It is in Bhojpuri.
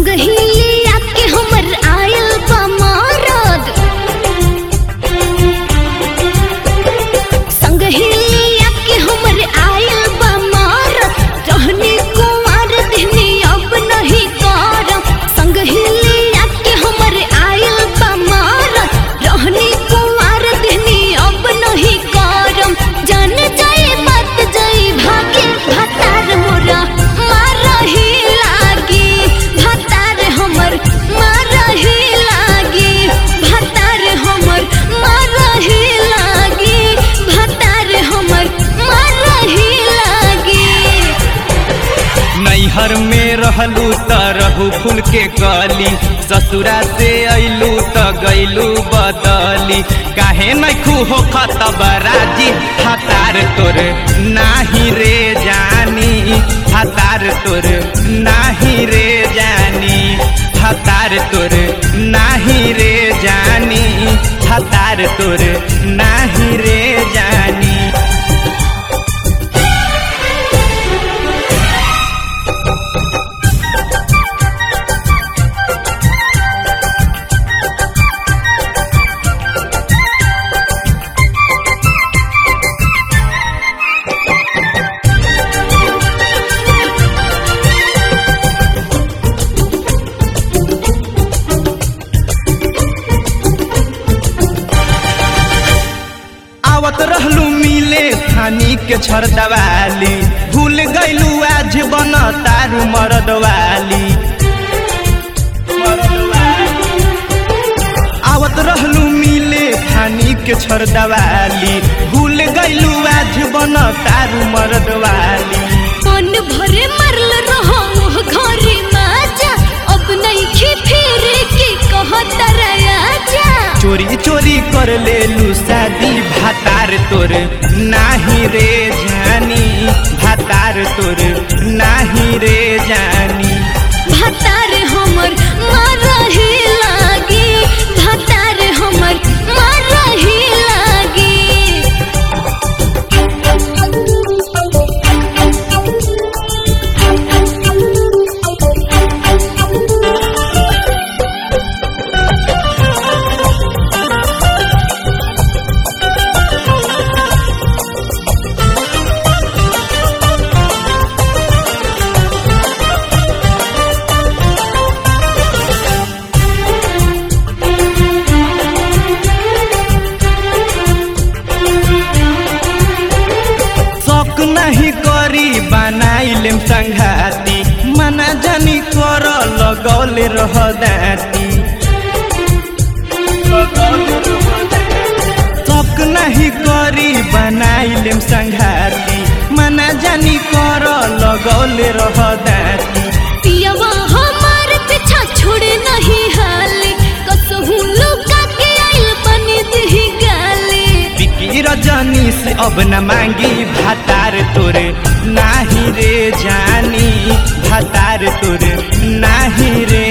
संग ही लिया के हमर आयल बा मरद संग ही लिया के हमर आयल बा मरद रहने कुमार देहने अब नहीं करम संग ही लिया के हमर आयल बा मरद रहने कुमार देहने अब नहीं करम जान जाए बात जाई भागे भतार मोरा मारही लागी भतार हमर मारही लागी भतार हमर मारही लागी भतार हमर मारही लागी नैहर में रहलू त रहू फूल के कली ससुरा से अइलू त गइलू बदली काहे नैखू हो खतबराजी हतार तोर नाही रे जानी हतार तोर नाही रे जानी हतार तोर नाही रे जानी हतार तोर नाही रे जानी आवत रहलू मिले थानी के छरदवाली भूल गइलू आज बन तारू मरदवाली आवत रहलू मिले थानी के छरदवाली भूल गइलू आज बन तारू मरदवाली मन भरे मरल रहो ओह घरे माजा अब नहीं खी फिर के कहत राजा चोरी चोरी कर लेलू शादी भातार तोर नाही रे जानी भातार तोर नाही रे जानी भतार हमर मारही लागी भतार हमर मारही लागी शौक नहीं करी बनाइलेम संघाती मना जानी कर लगौले रह दाती शौक नहीं करी बनाइलेम संघाती मना जानी कर लगौले रह दाती पियवा हमार पीछा छोड़े नहीं हाले कसहू लुका के आइल बनी दही गाले बिकी रजनी से अब न मांगी भातार तोरे नाही रे जानी भातार तोरे नाही रे